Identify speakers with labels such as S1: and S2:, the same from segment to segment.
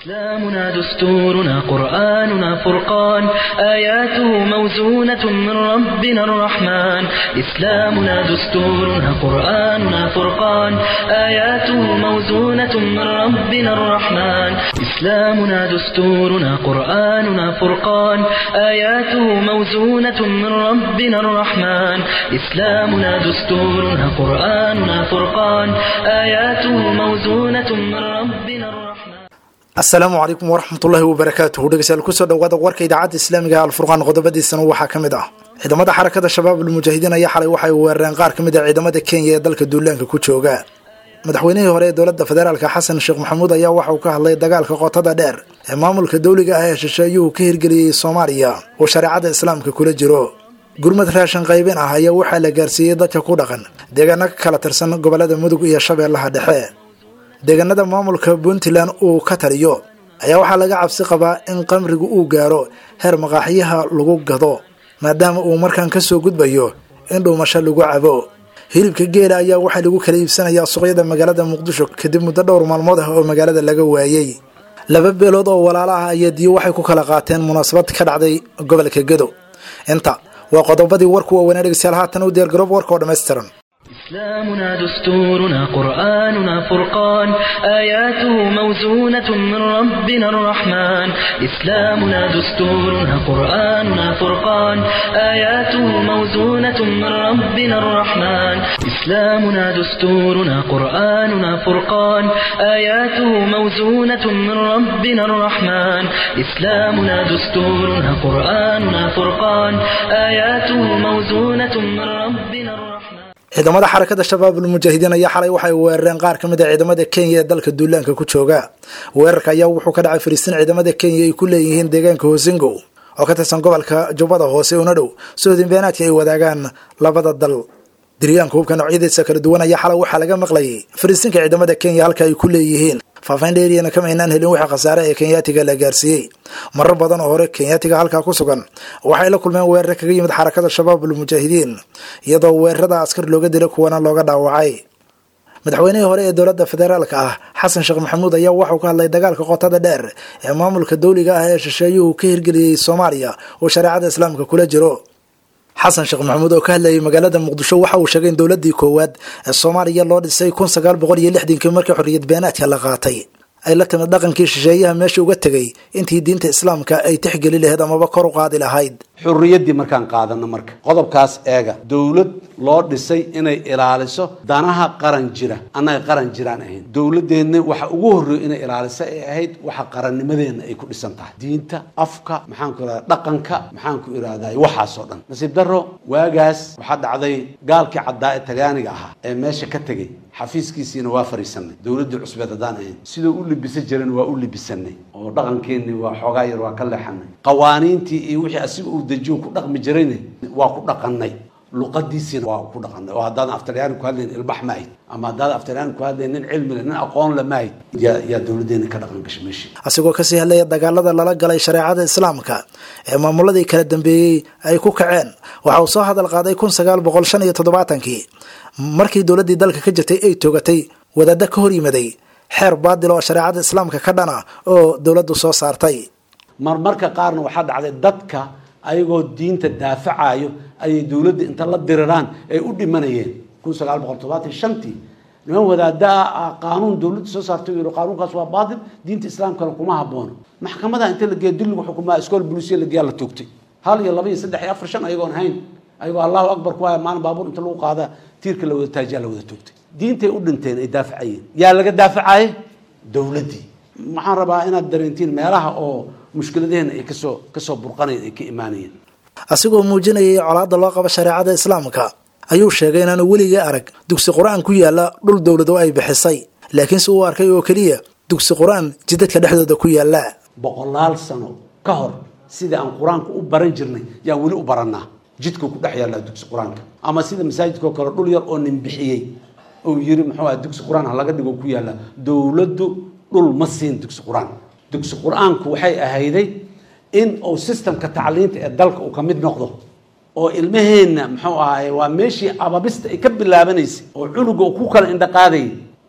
S1: إسلامنا دستورنا قرآننا فرقان آياته موزونة من ربنا الرحمن إسلامنا دستورنا قرآننا فرقان آياته موزونة من ربنا الرحمن إسلامنا دستورنا قرآننا فرقان آياته موزونة من ربنا الرحمن إسلامنا دستورنا قرآننا فرقان آياته موزونة من ربنا الرحمن
S2: asalaamu calaykum waraxmatullaahi wabarakaatuhu dhegeystayaal kusoo dhawaada warka idaacadda islaamiga alfurqaan qodobadiisana waxaa ka mid ah ciidamada xarakada shabaab almujaahidiin ayaa xalay waxay weerareen qaar ka mid a ciidamada kenya ee dalka duulaanka ku jooga madaxweynihii hore ee dowladda federaalka xasan sheekh maxamuud ayaa waxa uu ka hadlay dagaalka qotada dheer ee maamulka dowliga ah ee shisheeyuhu ka hirgeliyey soomaaliya oo shareecada islaamka kula jiro gurmad raashin qaybin ah ayaa waxaa la gaarsiiyey dadka ku dhaqan deegaano ka kala tirsan gobolada mudug iyo shabeellaha dhexe deegaanada maamulka puntland uu ka taliyo ayaa waxaa laga cabsi qabaa in qamrigu uu gaaro heer maqaaxyaha lagu gado maadaama uu markaan ka soo gudbayo in dhuumasho lagu cabo hilibka geela ayaa waxaa lagu kala iibsanayaa suuqyada magaalada muqdisho kadib muddo dhowr maalmood ah oo magaalada laga waayey laba beelood oo walaalo ah ayaa diyo waxay ku kala qaateen munaasabad ka dhacday gobolka gedo inta waa qodobadii warku waaweynaa dhegeystayaal haatan u diyaargaroob warka oo dhammaystiran
S1: إسلامنا دستورنا قرآننا فرقان آياته موزونة من ربنا الرحمن إسلامنا دستورنا قرآننا فرقان آياته موزونة من ربنا الرحمن إسلامنا دستورنا قرآننا فرقان آياته موزونة من ربنا الرحمن إسلامنا دستورنا قرآننا فرقان آياته موزونة من ربنا الرحمن
S2: ciidamada xarakada shabaab almujaahidiin ayaa xalay waxay weerareen qaar ka mid a ciidamada kenya ee dalka duulaanka ku jooga weerarka ayaa wuxuu ka dhacay fariistin ciidamada kenya ay ku leeyihiin deegaanka hosingo oo ka tirsan gobolka jubbada hoose una dhow soodin beenaadka ay wadaagaan labada dal diryaanka hubka noocyadiisa kala duwan ayaa xalay waxaa laga maqlayay fariistinka ciidamada kenya halka ay ku leeyihiin faafayn dheeriyana kama aynaan helin wixii khasaare ee kenyaatiga la gaarsiiyey marar badan oo hore kenyaatiga halkaa ku sugan waxay la kulmeen weerare kaga yimid xarakada shabaab almujaahidiin iyadoo weerarada askar looga dilo kuwana looga dhaawacay madaxweynihii hore ee dowladda federaalka ah xasan sheekh maxamuud ayaa waxauu ka hadlay dagaalka qotada dheer ee maamulka dowliga ah ee shisheeyuhu ka hirgeliyey soomaaliya oo shareecada islaamka kula jiro xasan sheekh maxamuud oo ka hadlayay magaalada muqdisho waxa uu sheegay in dowladii koowaad ee soomaaliya loo dhisay kun sagaal boqol iyo lixdankii markii xorriyad beenaadka la qaatay ay la timid dhaqankii shisheeyaha meesha uga tegay intii diinta islaamka ay tixgeli lahayd amaba kor u qaadi lahayd
S3: xurriyaddii markaan qaadano marka qodobkaas eega dowlad loo dhisay inay ilaaliso danaha qaran jira annaga qaran jiraan ahayn dowladeenna waxa ugu horreeyo inay ilaaliso ay ahayd waxa qarannimadeenna ay ku dhisan tahay diinta afka maxaanku irahda dhaqanka maxaanku irahday waxaasoo dhan nasiib darro waagaas waxaa dhacday gaalkii caddaa ee tagaaniga ahaa ee meesha ka tegey xafiiskiisiina waa fariisanay dowladdii cusbeed haddaan ahayn sidoo u libisa jiran waa u libisanay oo dhaqankeenni waa xoogaa yar waa ka leexanay qawaaniintii iyo wixii asiga uu dejiyo ku dhaqmi jirayna waa ku dhaqanay luqadiisiina waa ku dhaqanay oo haddaadan aftalyaani ku hadlayn ilbax ma ahayd ama haddaadan aftalyaani ku hadlayn nin cilmi leh nin aqoon le ma ahayd yaa yaa dowladdeena ka dhaqan gashay meeshii
S2: asigoo kasii hadlaya dagaalada lala galay shareecada islaamka ee maamuladii kala dambeeyey ay ku kaceen waxa uu soo hadal qaaday kun sagaal boqol shan iyo toddobaatankii markii dowladdii dalka ka jirtay ay toogatay wadaadda ka hor yimaday xeer baadil oo shareecada islaamka ka dhana oo dowladdu soo saartay
S3: marmarka qaarna waxaa dhacday dadka ayagoo diinta daafacayo ayay dowladda inta la diriraan ay u dhimanayeen kun sagaal boqol todobaatan shantii niman wadaada ah qaanuun dowladda soo saartay yidhi qaanuunkaas waa baatil diinta islaamkana kuma haboono maxkamada inta la geeya dulligu xukumaa iskool bulisiya la geeyaa la toogtay hal iyo laba iyo saddex iyo afar shan ayagoon ahayn ayagoo allahu akbar ku haya maalin baabuur inta lagu qaada tiirka la wada taajiyaa la wada toogtay diintay u dhinteen ay daafacayeen yaa laga daafacaye dowladdii waxaan rabaa inaad dareentiin meelaha oo mushkiladaheenna ay kasoo kasoo burqanayen ay ka imaanayeen
S2: asigoo muujinayay colaadda loo qabo shareecada islaamka ayuu sheegay inaanu weligii arag dugsi qur-aan ku yaala dhul dowlado ay bixisay laakiinse uu arkay oo keliya dugsi qur-aan jidadka dhexdooda ku yaala
S3: boqolaal sano ka hor sidai aan qur-aanka u baran jirnay yaan weli u baranaa jidka ku dhex yaallaa dugsi qur-aanka ama sida masaajidkao kale dhul yar oo nin bixiyey uu yiri muxuu aha dugsi qur-aan ha laga dhigo ku yaalla dowladdu dhul ma siin dugsi qur-aan dugsi qur-aanku waxay ahayday in uu systemka tacliinta ee dalka uu ka mid noqdo oo ilmaheenna muxuu ahaaye waa meeshii ababista ay ka bilaabanaysay oo cunuga uu ku kala indhaqaadayay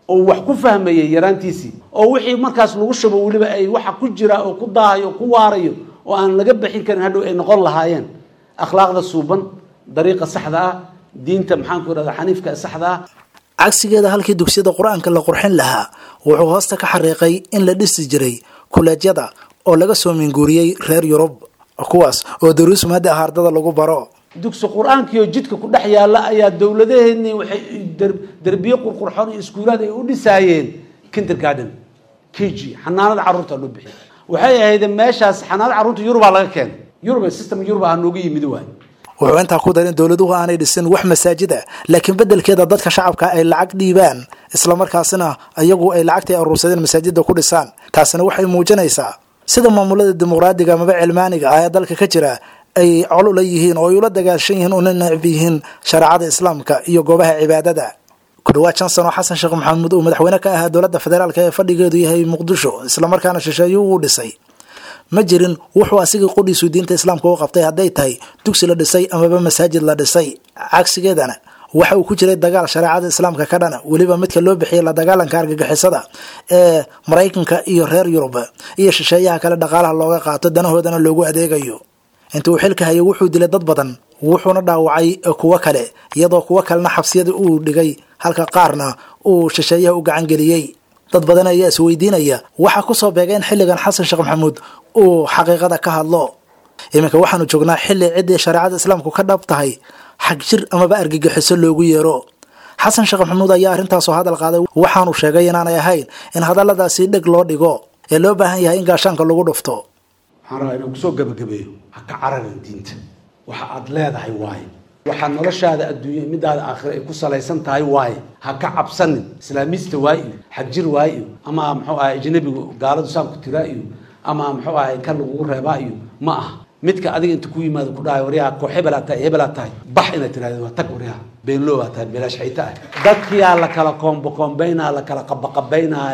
S3: oo wax ku fahmayay yaraantiisii oo wixii markaas lagu shubo weliba ay waxa ku jira oo ku daahayo ku waarayo oo aan laga bixin karin hadhow ay noqon lahaayeen akhlaaqda suuban dariiqa saxda ah diinta maxaanku irahda xaniifka ee saxda ah
S2: cagsigeeda halkii dugsiyada qur-aanka la qurxin lahaa wuxuu hoosta ka xariiqay in la dhisi jiray kuleejyada oo laga soo minguuriyey reer yurub kuwaas oo daruus maada ah ardada lagu baro
S3: dugsi qur-aankiioo jidka ku dhex yaalla ayaa dowladaheenii waxay derbiye qurqurxoon iyo iskuulaad ay u dhisaayeen kindergarden k g xanaanada carruurta loo bixiy waxay ahayd meeshaas xanaanada carruurta yurubaa laga keenay yurub system yurub ah nooga yimid waay
S2: wuxuu intaa ku darin dowladuhu aanay dhisin wax masaajid ah laakiin beddelkeeda dadka shacabka ay lacag dhiibaan islamarkaasina iyagu ay lacagtay aruursadeen masaajida ku dhisaan taasina waxay muujinaysaa sida maamulada dimuqraadiga amaba cilmaaniga ah ee dalka ka jira ay col ula yihiin oo ay ula dagaashan yihiin una necb yihiin shareecada islaamka iyo goobaha cibaadada ku dhawaad shan sano xasan sheekh maxamuud uu madaxweyne ka ahaa dowladda federaalk ee fadhigeedu yahay muqdisho islamarkaana shisheeyo uu dhisay ma jirin wuxuu asigii qudhiisu diinta islaamka u qabtay hadday tahay dugsi la dhisay amaba masaajid la dhisay cagsigeedana waxa uu ku jiray dagaal shareecada islaamka ka dhana weliba midka loo bixiyay la dagaalanka argagixisada ee maraykanka iyo reer yurub iyo shisheeyaha kale dhaqaalaha looga qaato danahoodana loogu adeegayo intii uu xilka hayay wuxuu dilay dad badan wuxuuna dhaawacay kuwo kale iyadoo kuwo kalena xabsiyada uu dhigay halka qaarna uu shisheeyaha u gacangeliyey dad badan ayaa isweydiinaya waxaa kusoo beegay in xilligan xasan sheekh maxamuud uu xaqiiqada ka hadlo iminka waxaanu joognaa xilli ciddii shareecada islaamku ka dhab tahay xag jir amaba argagixiso loogu yeero xasan sheekh maxamuud ayaa arrintaasoo hadal qaaday waxaanu sheegay inaanay ahayn in hadalladaasi dheg loo dhigo ee loo baahan yahay in gaashaanka lagu dhufto
S3: waxaan rabaa inaan kusoo gabagabeeyo ha ka cararin diinta waxa aad leedahay waaye waxaa noloshaada adduunya midaada aakhira ay ku salaysan tahay waaye ha ka cabsanin islaamiista waa iyo xagjir waa iyo ama muxuu ahay ajnabigu gaaladu saamku tiraa iyo ama muxuu ahay kan lagugu reebaa iyo ma aha midka adiga inta ku yimaado ku dhahay waryaha koox hebelaa tahay hebelaa tahay bax inaad tiraahdo waa tag waryaha beenloo baa tahay beelaash xayta ah dadkiyaa la kala koombo koombaynaa la kala qabaqabaynaa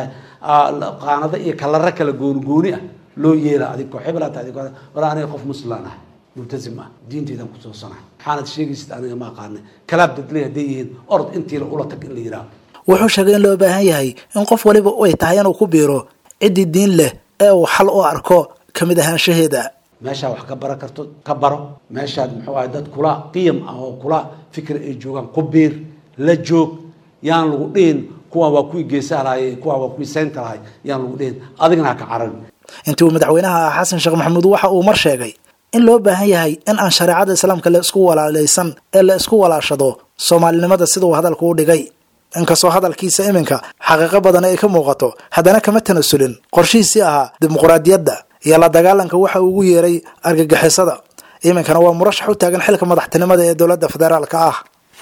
S3: qaanado iyo kalaro kala goonigooni ah loo yeela adig koox hebelaa tahay adig war aniga qof muslaan ah multazim ah diintaydan kusoo sanahay maxaanad sheegaysid aniga ma aqaanay kalaab dadley hadday yihiin orod intiila ula tag in la yidhaaho
S2: wuxuu sheegay in loo baahan yahay in qof waliba ay tahay inuu ku biiro ciddii diin leh ee uu xal u arko ka mid ahaanshaheeda
S3: meeshaa wax ka bara karto ka baro meeshaad muxuu ahay dad kula qiyam ah oo kula fikir ay joogaan ku biir la joog yaan lagu dhihin kuwaan waa kuwii geesaha lahay kuwaan waa kuwii seynta lahay yaan lagu dhihin adigna ha ka cararin
S2: intii uu madaxweynaha ah xasan sheekh maxamuud waxa uu mar sheegay in loo baahan yahay in aan shareecada islaamka la isku walaalaysan ee la isku walaashado soomaalinimada sida uu hadalku u dhigay inkastoo hadalkiisa iminka xaqiiqo badan ay ka muuqato haddana kama tanasulin qorshihiisii ahaa dimuqraadiyadda iyo la dagaalanka waxa uu ugu yeeray argagixisada iminkana waa murashax u taagan xilka madaxtinimada ee dowladda federaalka ah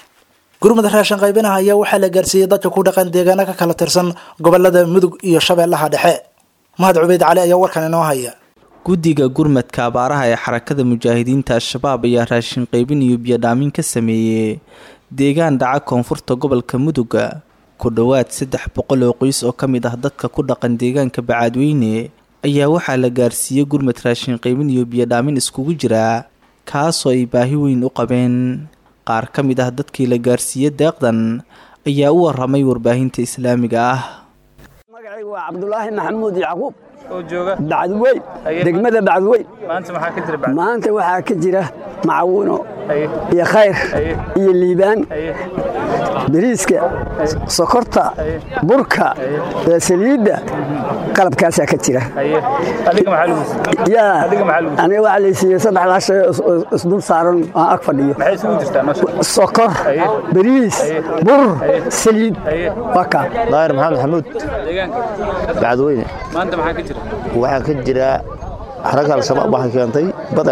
S2: gurmada raashin qaybinaha ayaa waxaa la gaarsiiyey dadka ku dhaqan deegaano ka kala tirsan gobolada mudug iyo shabeellaha dhexe mahad cubeyd cali ayaa warkan inoo haya
S4: guddiga gurmadka abaaraha ee xarakada mujaahidiinta al-shabaab ayaa raashin qaybin iyo biyodhaamin ka sameeyey deegaan dhaca koonfurta gobolka muduga ku dhowaad saddex boqol oo qoys oo ka mid ah dadka ku dhaqan deegaanka bacaadweyne ayaa waxaa la gaarsiiyey gurmad raashin qaybin iyo biyodhaamin iskugu jira kaasoo ay baahi weyn u qabeen qaar ka mid ah dadkii la gaarsiiyey deeqdan ayaa u waramay warbaahinta islaamiga ah
S5: magacaygu waa cabdulaahi maxamuud yacquub
S6: oo jooga
S5: bacdweyn degmada bacdweyn
S6: maanta maxaa ka jira bacd
S5: maanta waxaa ka jira macawuno
S6: Haye.
S5: iyo khayr
S6: Haye.
S5: iyo liibaan
S6: Haye.
S5: bariiska sokorta burka ee saliidda qalabkaasaa ka jira
S6: haye adiga maxaa lagu siiyey
S5: yaa
S6: Adiga maxaa lagu
S5: aniga waxaa laysiiyey saddexdaa shay oo is- oo isdul saaran aan ag fadhiyo
S6: maxay isugu jirtaa noo sheeg
S5: sokor
S6: Haye.
S5: bariis
S6: Haye.
S5: bur
S6: Haye.
S5: saliid
S6: Haye.
S5: waa kaa
S7: daahir maxamed xamuud
S6: deegaanka
S7: bacdweyne
S6: maanta maxaa ka jira
S7: waxaa ka jira xaragga al-shabaab waxay keentay badar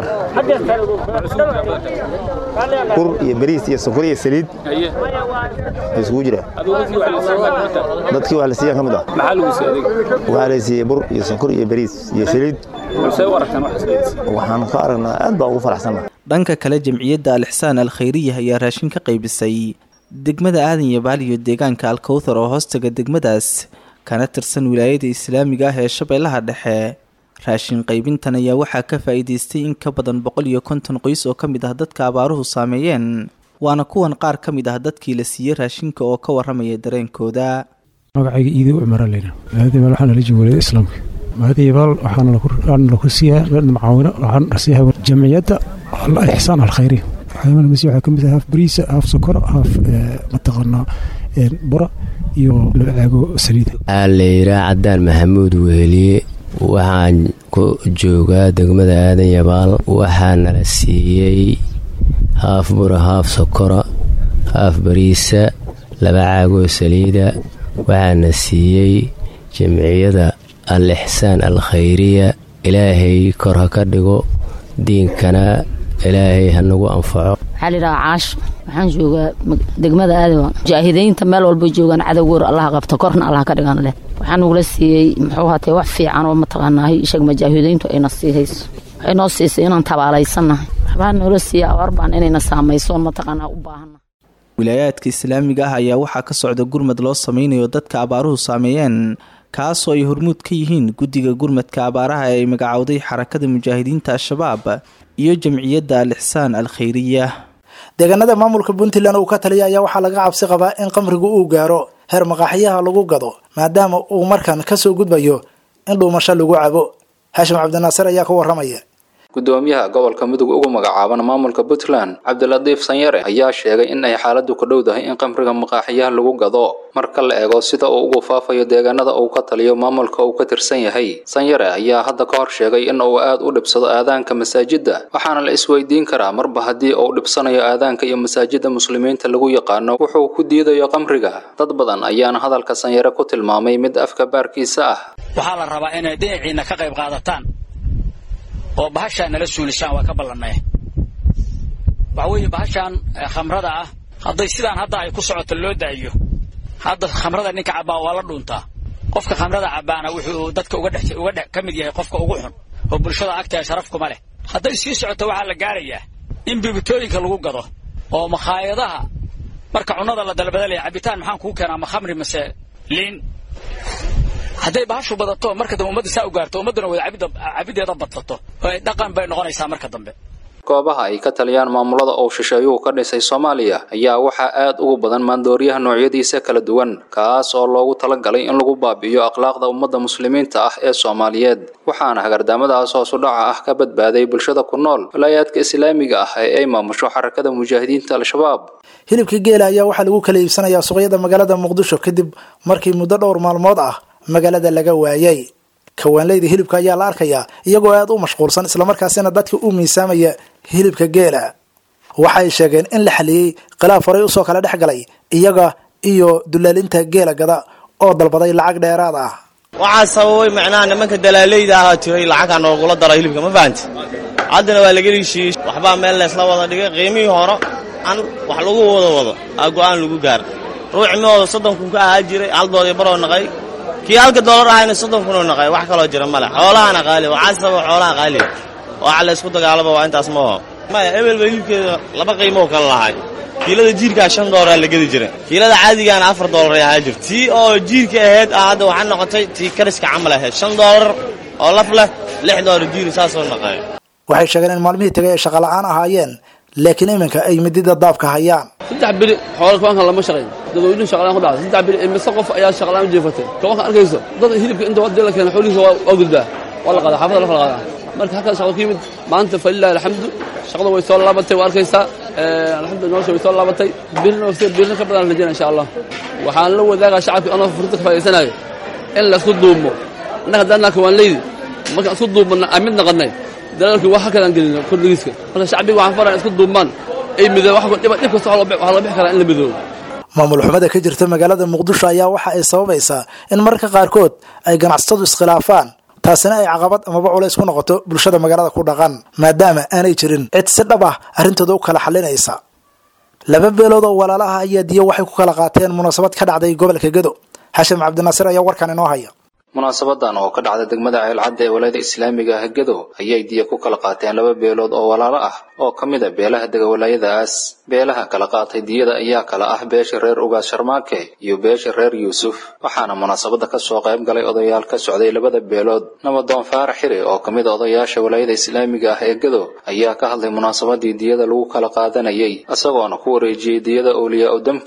S7: bur iyo bariis iyo sokor iyo saliid
S6: haye
S7: ay isugu jiraan
S6: adigu dadkii wax la siiyey maanta
S7: dadkii wax la siiyaan ka mid ah
S6: maxaa lagu siiyey adiga
S7: waxaa la siiyey bur iyo sokor iyo bariis iyo saliid
S6: balse u aragtaan wax isleedis
S7: waxaan ka aragnaa aad baa ugu faraxsanna
S4: dhanka kale jamciyadda al-ixsaan al khayriya ayaa raashin ka qaybisay degmada aadan yabaal iyo deegaanka alkowthar oo hoostaga degmadaas kana tirsan wilaayada islaamiga ah ee shabeellaha dhexe raashin qaybintan ayaa waxaa ka faa'iidaystay in ka badan boqol iyo konton qoys oo ka mid ah dadka abaaruhu saameeyeen waana kuwan qaar ka mid ah dadkii la siiyey raashinka oo ka waramaya dareenkooda
S8: magacayga iido cumara leyna maadayabaal waxaa nala jooga walada islaamka maadayabaal waxaana laku siiyaa macaawino waxaan siiyaa jamciyadda ixsaan alkhayri waxyaamaha masiix waxaa ka mid ah haaf bariisa haaf sokor haaf mataqaanaa bura iyo laba caago saliida
S9: layidhaa cadaan maxamuud weheliye waxaan ku joogaa degmada aadan yabaal waxaa nala siiyey haaf bura haaf sokora haaf bariisa laba caagoo saliida waxaana siiyey jamciyada al ixsaan al khayriya ilaahay kor ha ka dhigo diinkana ilaahay ha nagu anfaco
S10: waxaa layidhaha caash waxaan joogaa degmada aadawa mujaahidiinta meel walba joogaan cadowgoor allaha qabto korna allah ka dhigan leh waxaa nagula siiyey muxuu hatee wax fiican oo mataqaanaa ishag mujaahidiintu ayna siihayso waxay noo siisay inaan tabaalaysannahay waxbaa noola siiya abaarbaan inayna saamaysoon mataqaanaa u baahanna
S4: wilaayaadka islaamiga ah ayaa waxaa ka socda gurmad loo sameynayo dadka abaaruhu saameeyeen kaasoo ay hormuud ka yihiin guddiga gurmadka abaaraha ee ay magacowday xarakada mujaahidiinta al-shabaab iyo jamciyadda al ixsaan al khayriya
S2: deegaanada maamulka puntland uu ka taliya ayaa waxaa laga cabsi qabaa in qamrigu uu gaaro heer maqaaxiyaha lagu gado maadaama uu markan kasoo gudbayo in dhuumasho lagu cabo haashim cabdinaasir ayaa ka waramaya
S11: gudoomiyaha gobolka mudug ugu magacaaban maamulka puntland cabdilatiif sanyare ayaa sheegay in ay xaaladu ka dhowdahay in qamriga maqaaxiyaha lagu gado marka la eego sida uu ugu faafayo deegaanada uu ka taliyo maamulka uu ka tirsan yahay sanyare ayaa hadda ka hor sheegay in uu aad u dhibsado aadaanka masaajidda waxaana la isweydiin karaa marba haddii uu dhibsanayo aadaanka iyo masaajidda muslimiinta lagu yaqaano wuxuu ku diidayo qamriga dad badan ayaana hadalka sanyare ku tilmaamay mid afka baarkiisa ah
S12: waxaa la rabaa inay dhinaciinna ka qayb qaadataan oo bahashaan nala suulisaan waa ka ballannay waxa weeye bahashaan khamrada ah hadday sidaan hadda ay ku socoto loo daayo hadda khamrada ninka cabbaa waa la dhuuntaa qofka khamrada cabbaana wuxuu dadka uga dhex uga dhex ka mid yahay qofka ugu xun oo bulshada agteeda sharaf kuma leh hadday sii socoto waxaa la gaarayaa in bibitooyinka lagu gado oo makhaayadaha marka cunnada la dalbadalaya cabitaan maxaan kuu keenaa ma khamri mase liin hadday bahashu badato marka dambe ummadda saa u gaarto ummadduna wada cabiddeeda badsato oo ay dhaqan bay noqonaysaa marka dambe
S11: goobaha ay ka taliyaan maamulada uu shisheeyuhu ka dhisay soomaaliya ayaa waxaa aad ugu badan maandooriyaha noocyadiisa kala duwan kaas oo loogu talagalay in lagu baabi'iyo akhlaaqda ummadda muslimiinta ah ee soomaaliyeed waxaana hagardaamadaas hoosu dhaca ah ka badbaaday bulshada ku nool walaayaadka islaamiga ah ee ay maamusho xarakada mujaahidiinta al-shabaab
S2: hilibka geela ayaa waxaa lagu kala iibsanayaa suuqyada magaalada muqdisho kadib markii muddo dhowr maalmood ah magaalada laga waayay kawaanleyda hilibka ayaa la arkayaa iyagoo aad u mashquulsan islamarkaasina dadka u miisaamaya hilibka geela waxay sheegeen in la xaliyey khilaaf horay usoo kala dhex galay iyaga iyo dulaalinta geela gada oo dalbaday lacag dheeraad ah
S13: waxaa sababay macnaha nimanka dalaaleyda ahaa tiray lacagkaa noogula dara hilibka ma fahanti haddana waa laga heshiiyey waxbaa meel leesla wada dhigay qiimihii hore an wax lagu wada wado aa go'aan lagu gaara ruuci mihooda soddon kun ka ahaa jiray haldoodii baroo naqay kii halka doolar ahayna soddon kunoo naqay wax kaloo jira male xoolahana qaali waxaa sababa xoolaha qaaliga waxa la ysku dagaalaba waa intaas ma oho maya ebelba hilibkeeda laba qiimoo kala lahay kiilada jiirkaa shan doolara la gedi jira kiilada caadigaana afar doolar ahaa jirta tii oo jiirka ahayd aa hadda waxaa noqotay tii kariska camal ahayd shan doolar oo laf leh lix doolar jiiri saasoo naqay
S2: waxay sheegeen in maalmihii tagay ay shaqola'aan ahaayeen laakiin iminka ay midida daabka hayaan
S14: saddex beri xoola kabanka lama shaqayn dadweynuhu shaqalaan ku dhacday saddex beri imise qof ayaa shaqalaan u jeefatay kabanka arkayso dad hilibka inta wadii la keena xoolihiisa waa gudbaa waa la qaadaa xaafada la kala qaadaa marka halkaas shaqo ka yimid maanta falilahi alxamdu shaqada way soo laabatay waa arkaysaa alxamdu nolosha way soo laabatay birina birina ka badan rajayna insha allah waxaan la wadaagaa shacabka anoo fursadda ka faa'idaysanayo in laisku duumo annaga haddaan kawaanleydi markaan isku duubana aan mid naqannay dalaalkii wax halkan aan gelino kordhigiiska marka shacbiga waxaan faraa isku duumaan ay midoo wax dhib dhib kasta waxaa la bixi karaa in la midoobo
S2: maamul xumada ka jirta magaalada muqdisho ayaa waxa ay sababaysaa in mararka qaarkood ay ganacsatadu iskhilaafaan taasina ay caqabad amaba culays ku noqoto bulshada magaalada ku dhaqan maadaama aanay jirin cid si dhab ah arrintooda u kala xalinaysa laba beelood oo walaalaha ayaa diyo waxay ku kala qaateen munaasabad ka dhacday gobolka gedo xashim cabdinaasir ayaa warkan inoo haya
S11: munaasabadan oo ka dhacda degmada ceelcadda ee walaayada islaamiga ah gedo ayay diya ku kala qaateen laba beelood oo walaalo ah oo ka mid a beelaha dega walaayadaas beelaha kala qaatay diyada ayaa kala ah beesha reer ugaas sharmaake iyo beesha reer yuusuf waxaana munaasabada kasoo qayb galay odayaal ka socday labada beelood nabadoon faarax xiri oo ka mid a odayaasha walaayada islaamiga ah ee gedo ayaa ka hadlay munaasabadii diyada lagu kala qaadanayay isagoona ku wareejiyey diyada awliyaa u damkii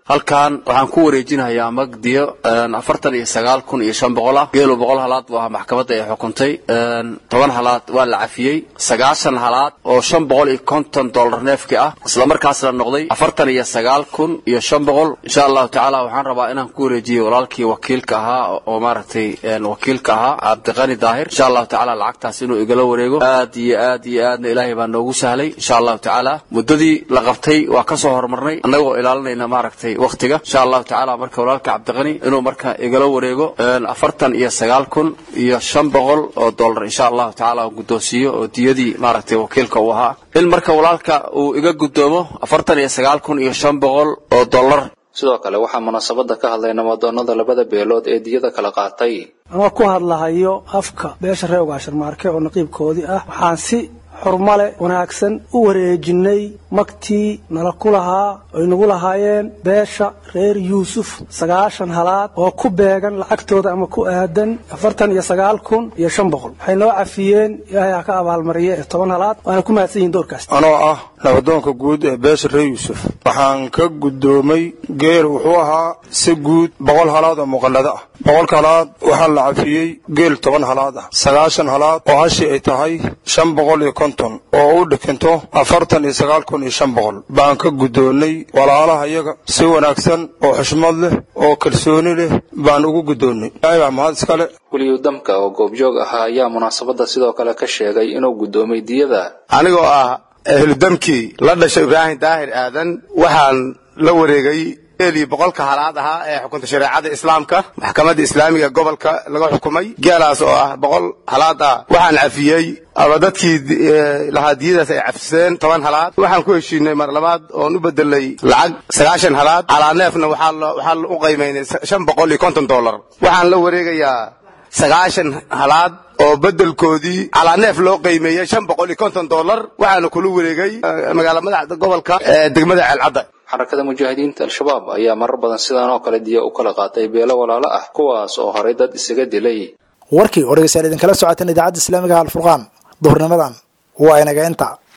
S15: halkan waxaan ku wareejinayaa magdiyo afartan iyo sagaal kun iyo shan boqol ah geelo boqol halaad buu ahaa maxkamadda ay xukuntay toban halaad waa la cafiyey sagaashan halaad oo shan boqol iyo konton dollar neefki ah islamarkaasna noqday afartan iyo sagaal kun iyo shan boqol insha allahu tacaala waxaan rabaa inaan ku wareejiyo walaalkii wakiilka ahaa oo maaragtay wakiilka ahaa cabdiqani daahir insha allahu tacaala lacagtaas inuu igala wareego aad iyo aad iyo aadna ilaahay baa noogu sahlay insha allahu tacaala muddadii la qabtay waa ka soo horumarnay annagoo ilaalinayna maaragtay wakhtiga insha allahu tacaala marka walaalka cabdiqani inuu marka igala wareego afartan iyo sagaal kun iyo shan boqol oo dollar insha allahu tacaala guddoonsiiyo oo diyadii maaragtay wakiilka uu ahaa in marka walaalka uu iga guddoomo afartan iyo sagaal kun iyo shan boqol oo dollar
S11: sidoo kale waxaa munaasabada ka hadlay namadoonada labada beelood ee diyada kala qaatay
S16: ama ku hadlahayo afka beesha reer ugaasharmaarke oo naqiibkoodii ah waxaan si xurmale wanaagsan u wareejinay magtii nala ku lahaa ay nagu lahaayeen beesha reer yuusuf sagaashan halaad oo ku beegan lacagtooda ama ku aadan afartan iyo sagaal kun iyo shan boqol waxay noo cafiyeen ilaahay ha ka abaalmariye ee toban halaad waana ku mahadsan yihin doorkaas
S17: anoo ah nabadoonka guud ee beesha reer yuusuf waxaan ka guddoomay geel wuxuu ahaa si guud boqol halaad oo muqallado ah boqolka halaad waxaa la cafiyey geel toban halaad ah sagaashan halaad oo hashii ay tahay shan boqol iyo konton oo u dhikinto afartan iyo sagaal kun iyo shan boqol baan ka guddoonnay walaalaha iyaga si wanaagsan oo xushmad leh oo kalsooni leh baan ugu guddoonnay ilaahay baa mahad iskale
S11: weliyu damka oo goobjoog ahaa ayaa munaasabada sidoo kale ka sheegay inuu guddoomay diyada
S18: anigoo ah ehludamkii la dhashay ibraahim daahir aadan waxaan la wareegay geelii boqolka halaad ahaa ee xukunta shareecada islaamka maxkamadda islaamiga gobolka laga xukumay geelaas oo ah boqol halaad ah waxaan cafiyey ama dadkii lahaa diyadaas ay cafiseen toban halaad waxaan ku heshiinay mar labaad oon u bedelay lacag sagaashan halaad calaaneefna waxaa u qaymaynay shan boqol iyo konton dollar waxaan la wareegayaa sagaashan halaad oo bedelkoodii calaaneef loo qiimeeyey shan boqol iyo konton dollar waxaana kula wareegay magaala madaxda gobolka ee degmada ceelcadda
S11: xarakada mujaahidiinta al-shabaab ayaa marar badan sidaan oo kale diya u kala qaatay beelo walaalo ah kuwaas oo horay dad isaga dilay
S2: warkii oo dhegeystayaal idinkala socoteen idaacadda islaamiga alfurqaan duhurnimadan waa inaga inta